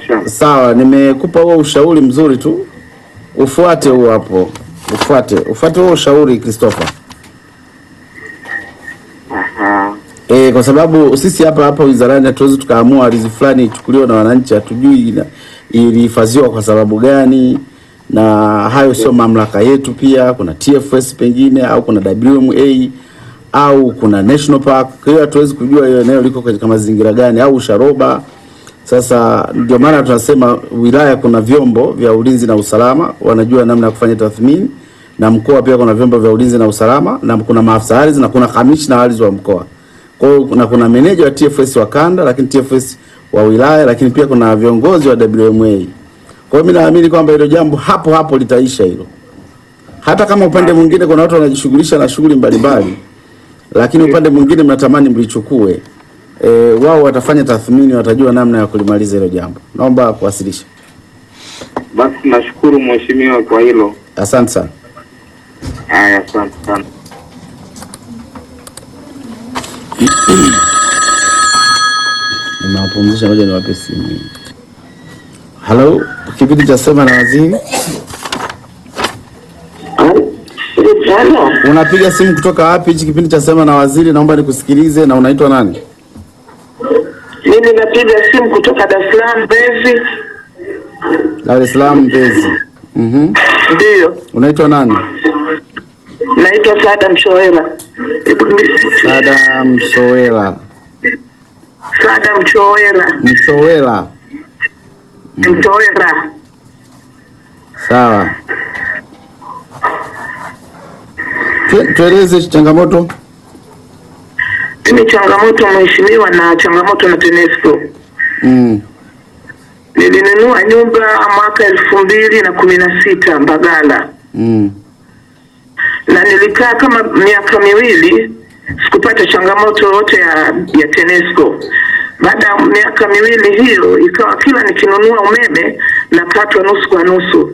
inshallah. Sawa, nimekupa huo ushauri mzuri tu, ufuate huo hapo, ufuate ufuate huo ushauri Christopher. Aha. E, kwa sababu sisi hapa hapa wizarani hatuwezi tukaamua ardhi fulani ichukuliwe na wananchi, hatujui ina- ilihifadhiwa kwa sababu gani, na hayo sio mamlaka yetu. Pia kuna TFS pengine au kuna WMA au kuna National Park, kwa hiyo hatuwezi kujua hiyo eneo liko katika mazingira gani, au Sharoba. Sasa ndio maana tunasema wilaya kuna vyombo vya ulinzi na usalama, wanajua namna ya kufanya tathmini, na mkoa pia kuna vyombo vya ulinzi na usalama, na kuna maafisa ardhi na kuna kamishna wa ardhi wa mkoa. Kwa hiyo kuna, kuna meneja wa TFS wa kanda, lakini TFS wa wilaya, lakini pia kuna viongozi wa WMA. Kwa hiyo mimi naamini kwamba hilo jambo hapo hapo litaisha hilo, hata kama upande mwingine kuna watu wanajishughulisha na shughuli mbalimbali, lakini upande mwingine mnatamani mlichukue. E, wao watafanya tathmini, watajua namna ya kulimaliza hilo jambo. Naomba kuwasilisha. Basi nashukuru mheshimiwa kwa hilo. Asante sana. Haya, asante sana. Nimewapumzisha, ngoja niwape simu. Halo, kipindi cha sema na waziri. Unapiga simu kutoka wapi? Hichi kipindi cha sema na waziri, naomba nikusikilize. Na unaitwa nani? Mimi napiga simu kutoka Dar es Salaam Mbezi. Dar es Salaam, Mbezi. Mhm. Ndiyo, Unaitwa nani? naitwa Saada Mchowela. Sada Msowela. Saada Mchowela, Msowela. Mchowela. Sawa. Tu- Tueleze changamoto. Mimi changamoto mheshimiwa, na changamoto na TANESCO. Mm. Nilinunua nyumba mwaka elfu mbili na kumi na sita Mbagala, Mm. na nilikaa kama miaka miwili sikupata changamoto yoyote ya, ya TANESCO. Baada ya miaka miwili hiyo, ikawa kila nikinunua umeme nakatwa nusu kwa nusu.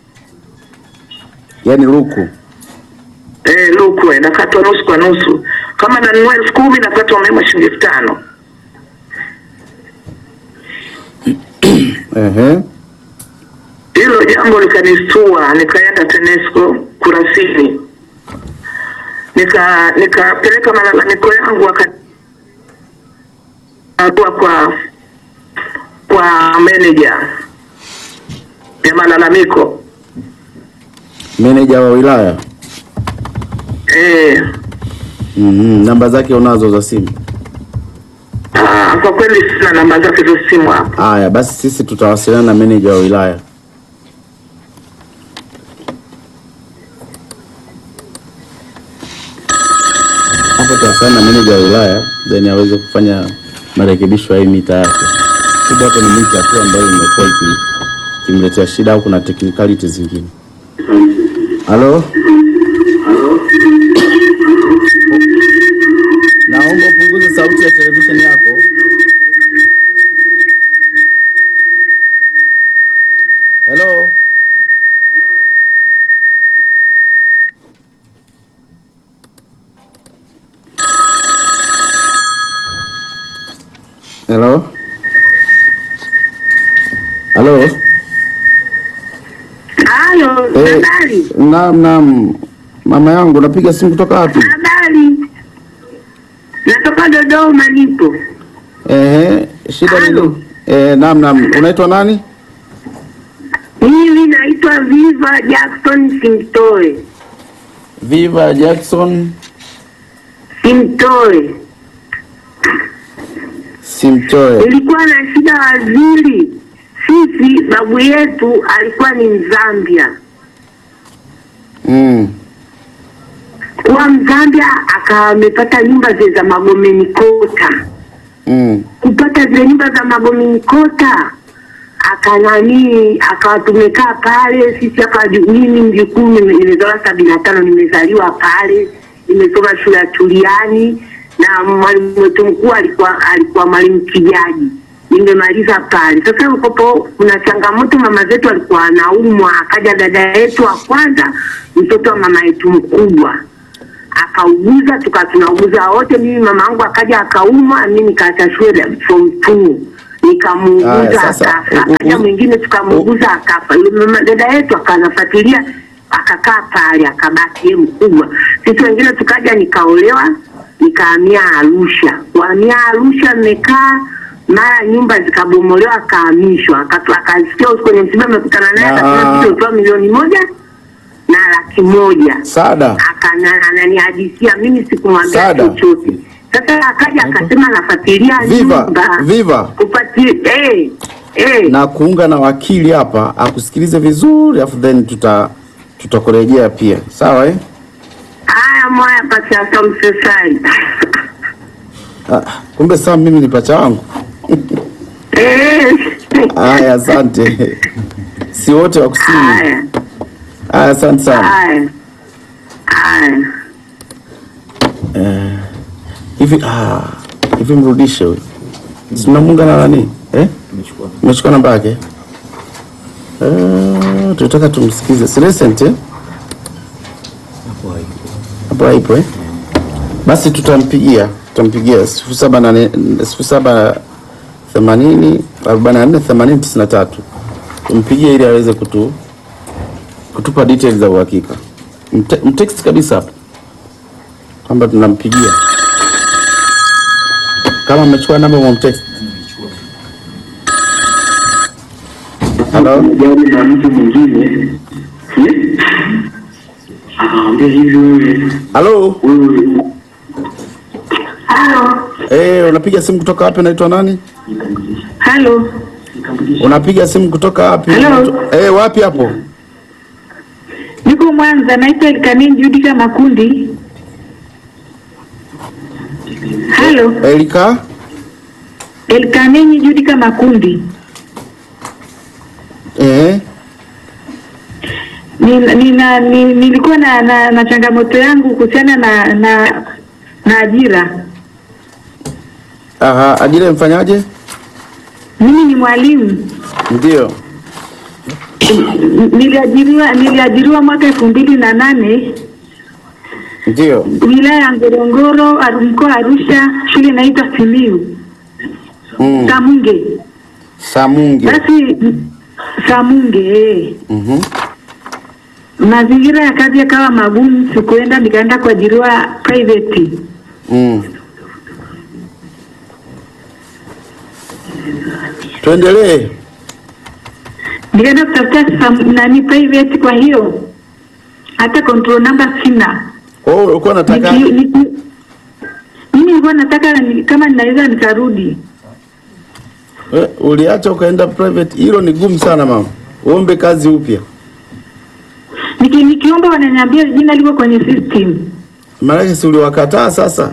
Yaani luku. Eh, lukwe nakatwa nusu kwa nusu. Kama nanunua elfu kumi nakatwa umeme shilingi elfu tano. Ehe. Hilo jambo likanistua, nikaenda TANESCO Kurasini, nika nikapeleka malalamiko yangu, waka kwa kwa kwa meneja ya malalamiko Meneja wa wilaya. eh. Mhm. Namba zake unazo za simu? Ah, kwa kweli sina namba zake za simu hapa. Haya, basi sisi tutawasiliana na meneja wa wilaya. Hapo tutawasiliana na meneja wa wilaya then aweze kufanya marekebisho ya hii mita yake. Kubwa hapo ni mita tu ambayo imekuwa iki- ikimletea shida au kuna technicality zingine. Halo? Naomba upunguze sauti ya televisheni yako. Hello? Hello? Halo? Hayo, Eh, habari naam, naam. Mama yangu napiga simu kutoka wapi? habari, natoka Dodoma nipo. Ehe, shida ni Halo. nini? Eh, naam, naam. Unaitwa nani? Mimi naitwa Viva Jackson Simtoe, Viva Jackson Simtoe. Simtoe. Nilikuwa na shida waziri, sisi babu yetu alikuwa ni Mzambia, Mm. kuwa Mzambia akawa amepata nyumba zile za Magomeni Kota Mm. kupata zile nyumba za Magomeni Kota akanani akawa tumekaa pale sisi hapa ju- mimi mjukuu nime- nimezaliwa sabini na tano nimezaliwa pale nimesoma shule ya Tuliani na mwalimu wetu mkuu alikuwa alikuwa mwalimu Kijaji nimemaliza pale sasa ukopo kuna changamoto mama zetu alikuwa anaumwa akaja dada yetu wa kwanza mtoto wa mama yetu mkubwa akauguza tuka tunauguza wote. Mimi mama yangu akaja akaumwa, mimi nikaacha shule form two Aya, nikamuuguza sasa, akafa, u- u- akaja u- mwingine tukamuuguza akafa. Yule mama dada yetu akanafuatilia akakaa pale akabaki yeye mkubwa. Sisi wengine tukaja, nikaolewa nikahamia Arusha. Kuhamia Arusha nimekaa mara nyumba zikabomolewa, akahamishwa, Akatu- akasikia kwenye msiba amekutana naye, Ah. akasema sisi utoa milioni moja na laki moja Sada, Akana- ananihadithia mimi sikumwambia Sada. chochote. Sasa akaja akasema anafuatilia Viva, nyumba Viva. kupatia eh eh na kuunga na wakili hapa akusikilize vizuri, afu then tuta tutakurejea pia, sawa eh? haya moya pasiasa msesai Ah, kumbe saa mimi ni pacha wangu. eh Haya, asante. si wote wa kusini. haya Haya, asante sana. haya haya Eh, hivi ah, hivi mrudishe huyu, si tunamuunga na nani eh? Umechukua namba yake eh? Tunataka tumsikize, si recent eh? Hapo haipo eh? Basi tutampigia tutampigia sifuri saba nane sifuri saba themanini arobaini na nne themanini tisini na tatu tumpigie ili aweze kutu kutupa details za uhakika. Mte- Mtext kabisa hapo kwamba tunampigia kama amechukua namba mwamtext. Halo, gari na mtu mwingine Eh? akamwambia hivi wewe halo, wewe halo eh, unapiga simu kutoka wapi? Unaitwa nani? halo Unapiga simu kutoka wapi? Hello. Eh, wapi hapo? niko Mwanza naitwa Elkanin Judika Makundi halo Elika. Elkanin Judika Makundi Eh, nina, nina, ni, nilikuwa na, na, na changamoto yangu kuhusiana na, na na ajira. aha, ajira mfanyaje? Mimi ni mwalimu Ndio. N- niliajiriwa niliajiriwa mwaka elfu mbili na nane Ndio. wilaya ya Ngorongoro Aru- mkoa wa Arusha, shule inaitwa Simiu Mm. Samunge. Samunge. Basi m- Samunge eh. Mhm. mazingira ya kazi yakawa magumu, sikuenda, nikaenda kuajiriwa private. Mm. Tuendelee. nikaenda kutafuta sam- nani private. Kwa hiyo hata control number sina. Oh, ulikuwa unataka Niki- niki- Mimi nilikuwa nataka ni- kama ninaweza nikarudi. eh, uliacha ukaenda private. Hilo ni gumu sana mama. Uombe kazi upya. Niki, nikiomba wananiambia jina liko kwenye system Maanake si uliwakataa sasa?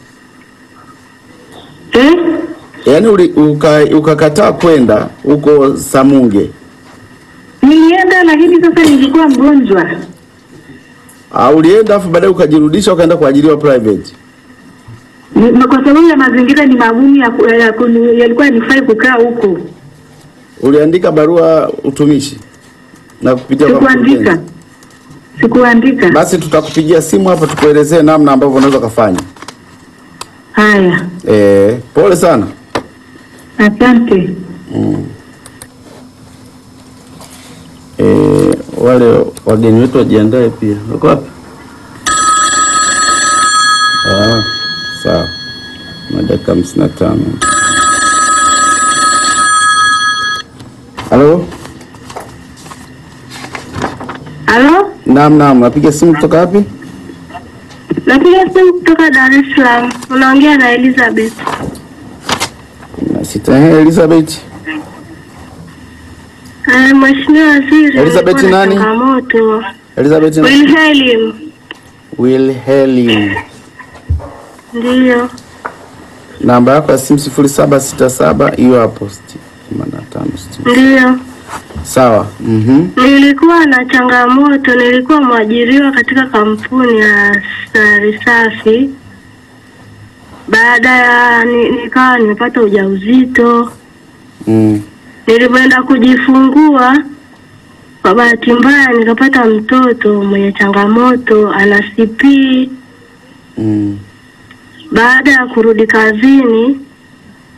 eh? Yaani uli, uka, ukakataa kwenda huko Samunge. Nilienda lakini sasa nilikuwa mgonjwa. Ah, ulienda afu baadaye ukajirudisha ukaenda kuajiriwa private. Ni- na Kwa sababu ya mazingira ni magumu ya, ku- ya, kuni- yalikuwa nifai kukaa huko. Uliandika barua utumishi na kupitia kwa Sikuandika, mkurugenzi. sikuandika. Basi tutakupigia simu hapa tukuelezee namna ambavyo unaweza kufanya. Haya, Eh, pole sana. asante. Eh, wale wageni wetu wajiandae pia. Wako wapi? Ah, sawa. Na dakika hamsini na tano. Halo? Halo, Naam, naam, napiga simu kutoka wapi? napiga simu kutoka Dar es Salaam. Unaongea na Elizabeth. Na sita. Eh, Elizabeth. Eh, Mheshimiwa Waziri, Elizabeth nilikuwa na nani? changamoto. Elizabeth na Wilhelm, Wilhelm. ndiyo. Namba yako ya simu sifuri saba sita saba hiyo hapo sti- themanini na tano sitini. Ndiyo, Sawa. Mhm. nilikuwa na changamoto. Nilikuwa mwajiriwa katika kampuni ya sari safi. Baada ya ni, nikawa nimepata ujauzito. Mm. Nilipoenda kujifungua, kwa bahati mbaya nikapata mtoto mwenye changamoto, ana CP. Mm. Baada ya kurudi kazini,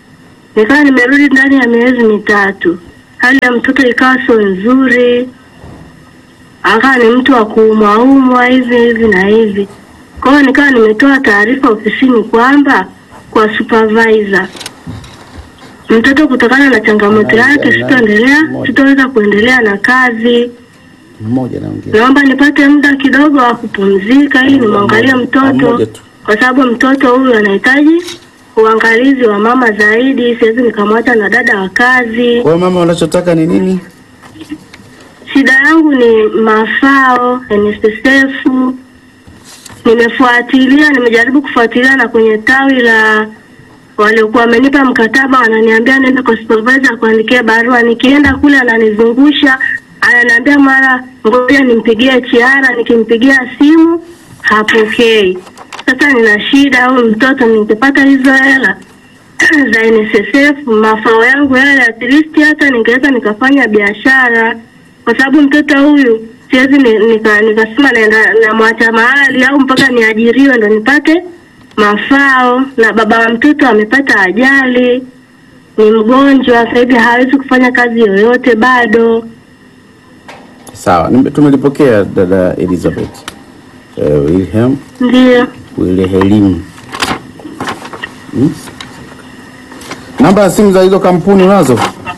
nikawa nimerudi ndani ya miezi mitatu, hali ya mtoto ikawa sio nzuri, akawa ni mtu wa kuumwaumwa hivi hivi na hivi. Kwa hiyo nikawa nimetoa taarifa ofisini kwamba kwa supervisor mtoto kutokana na changamoto yake sitaendelea, sitaweza kuendelea na kazi. Mmoja naongea. Naomba nipate muda kidogo wa kupumzika ili nimwangalie mtoto, Mmoja tu. kwa sababu mtoto huyu anahitaji uangalizi wa mama zaidi. Siwezi nikamwacha na dada wa kazi. Kwa hiyo mama, unachotaka ni nini? Shida yangu ni mafao NSSF. Nimefuatilia, nimejaribu kufuatilia na kwenye tawi la waliokuwa wamenipa mkataba, wananiambia nenda kwa supervisor kuandikia barua. Nikienda kule ananizungusha, ananiambia mara ngoja nimpigie chiara, nikimpigia simu hapokei. Sasa nina shida, huyu mtoto ningepata hizo hela za NSSF mafao yangu yale, at least hata ningeweza nikafanya biashara, kwa sababu mtoto huyu siwezi ni- nika- nikasema naenda namwacha mahali au mpaka niajiriwe ndo nipate mafao. Na baba wa mtoto amepata ajali, ni mgonjwa sasa hivi, hawezi kufanya kazi yoyote bado. Sawa, nime- tumelipokea dada Elizabeth. Eh, Wilhelm, Ndio Wilhelm. Hmm? Namba ya simu za hizo kampuni unazo?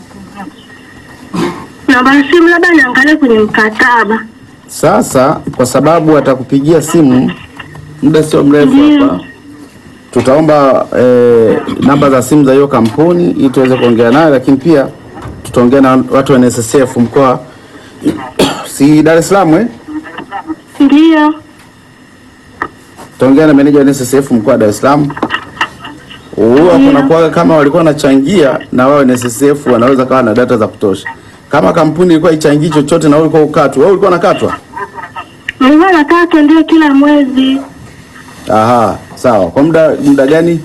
namba ya simu, labda niangalie kwenye mkataba. Sasa kwa sababu atakupigia simu muda sio mrefu Ndiyo. hapa, tutaomba eh, namba za simu za hiyo kampuni ili tuweze kuongea naye, lakini pia tutaongea na watu wa NSSF mkoa si Dar es Salaam eh? Ndio Tutaongea na meneja wa NSSF mkoa wa Dar es Salaam. Huwa kuna kwa kama walikuwa wanachangia na wao NSSF wanaweza kawa na data za kutosha. Kama kampuni ilikuwa ichangii chochote na wewe ulikuwa ukatwa, wewe ulikuwa unakatwa? nilikuwa nakatwa ndio kila mwezi Aha, sawa. Kwa muda muda gani?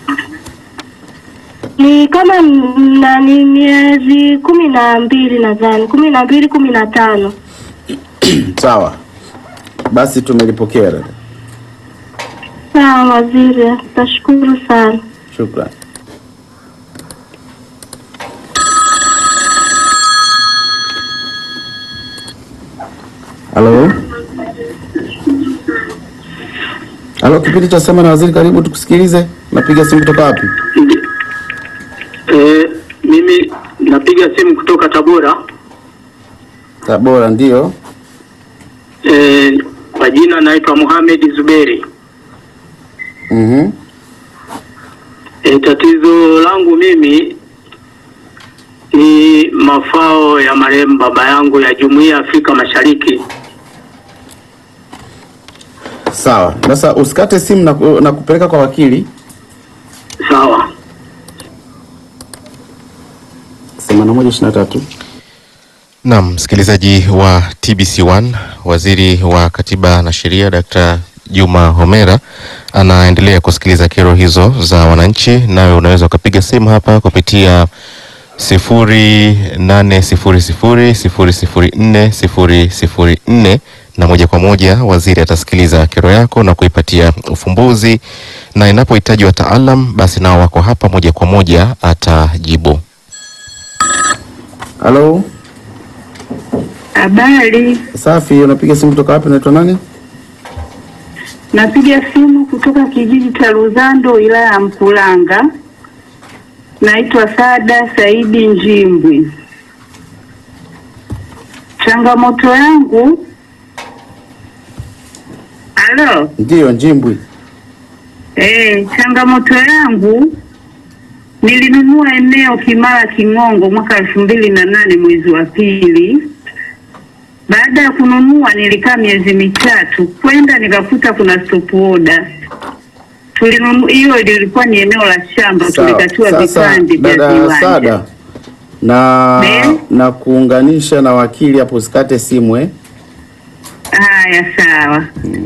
ni kama m- na ni miezi kumi na mbili nadhani kumi na mbili kumi na tano Sawa, basi tumelipokea dada, sawa waziri tashukuru sana shukrani. Halo, halo, kipindi cha sema na waziri, karibu tukusikilize. Napiga simu kutoka wapi? Eh, mimi napiga simu kutoka Tabora. Tabora, ndio. Eh, kwa jina naitwa Mohamed Zuberi. Mhm. Eh, tatizo langu mimi ni mafao ya marehemu baba yangu ya Jumuiya ya Afrika Mashariki. Sawa, sasa usikate simu na, ku- na kupeleka kwa wakili. Sawa. 8123 Naam, msikilizaji wa TBC1, waziri wa katiba na sheria Dr. Juma Homera anaendelea kusikiliza kero hizo za wananchi, nawe unaweza ukapiga simu hapa kupitia sifuri nane sifuri sifuri sifuri sifuri nne sifuri sifuri nne na moja kwa moja waziri atasikiliza kero yako na kuipatia ufumbuzi, na inapohitaji wataalam basi nao wako hapa moja kwa moja atajibu. Halo, Habari, safi. Unapiga simu kutoka wapi? Unaitwa nani? napiga simu kutoka kijiji cha Luzando, wilaya ya Mkulanga. Naitwa Sada Saidi Njimbwi. Changamoto yangu, halo, Ndiyo, Njimbwi. eh, changamoto yangu nilinunua eneo Kimara King'ongo mwaka elfu mbili na nane mwezi wa pili. Baada ya kununua nilikaa miezi mitatu, kwenda nikakuta kuna stop order. Tulinunua hiyo, lilikuwa ni eneo la shamba, Sawa. tulikatiwa Sasa vipande vya dada viwanja. Sada, na Ne? na kuunganisha na wakili hapo, usikate simu eh. Haya, sawa.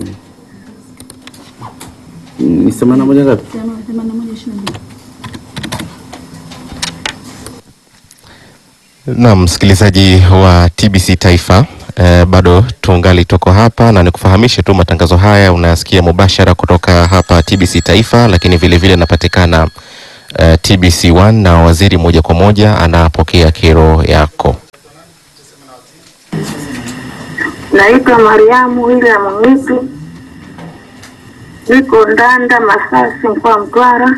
Ni themanini na moja ngapi? Naam, msikilizaji wa TBC Taifa eh, bado tungali tuko hapa na nikufahamishe tu matangazo haya unayasikia mubashara kutoka hapa TBC Taifa, lakini vile vile napatikana uh, TBC1 na waziri moja kwa moja anapokea kero yako. Naitwa Mariamu William Mwitu, niko Ndanda Masasi, mkoa wa Mtwara.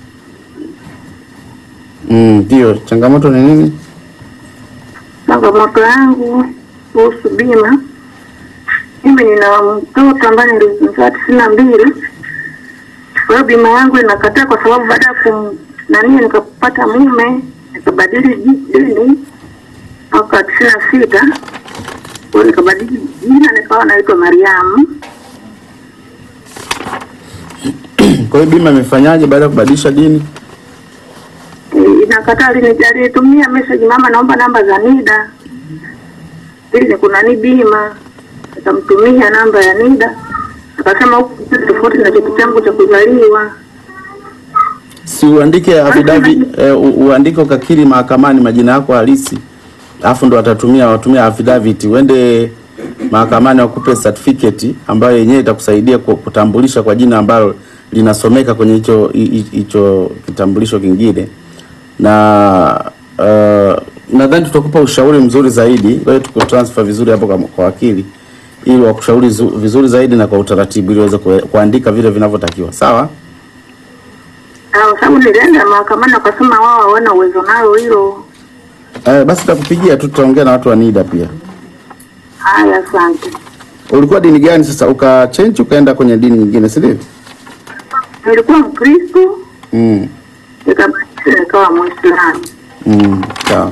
Mm, Ndio, changamoto ni nini? Changamoto yangu kuhusu bima, mimi nina mtoto ambaye nilizaa tisini na mbili. Kwa hiyo bima yangu inakataa kwa sababu baada ya kum nani nikapata mume nikabadili ji- dini mwaka tisini na sita kwa hiyo nikabadili jina nikawa naitwa Mariamu. Kwa hiyo bima imefanyaje baada ya kubadilisha dini? Eh, inakataa alini- alinitumia message mama, naomba namba za NIDA ili kuna ni bima, nikamtumia namba ya NIDA akasema huku kitu tofauti na cheti changu cha kuzaliwa. Si uandike affidavit eh, u- uandike ukakiri mahakamani majina yako halisi, alafu ndo watatumia watumia affidavit, uende mahakamani wakupe certificate ambayo yenyewe itakusaidia ku- kutambulisha kwa jina ambalo linasomeka kwenye hicho hi- hi- hicho kitambulisho kingine, na uh, nadhani tutakupa ushauri mzuri zaidi. Wewe tuko transfer vizuri hapo kwa, kwa wakili ili wakushauri zu- vizuri zaidi na kwa utaratibu ili uweze kue- kuandika vile vinavyotakiwa. Sawa? Ah, Kwa sababu nilienda mahakamani wakasema wao hawana uwezo nalo hilo. Eh, basi takupigia tu, tutaongea na watu wa NIDA pia. Haya, asante. Ulikuwa dini gani sasa ukachange ukaenda kwenye dini nyingine, si ndivyo? Nilikuwa Mkristo Mm. nikabadilisha nikawa Mwislamu. Mm. Sawa.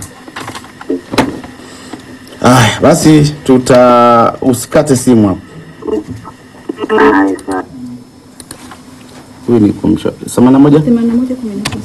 Aya, basi tuta usikate simu hapo. Haya, sawa. Huyu ni kumsha. 81 themanini na moja kumi na tisa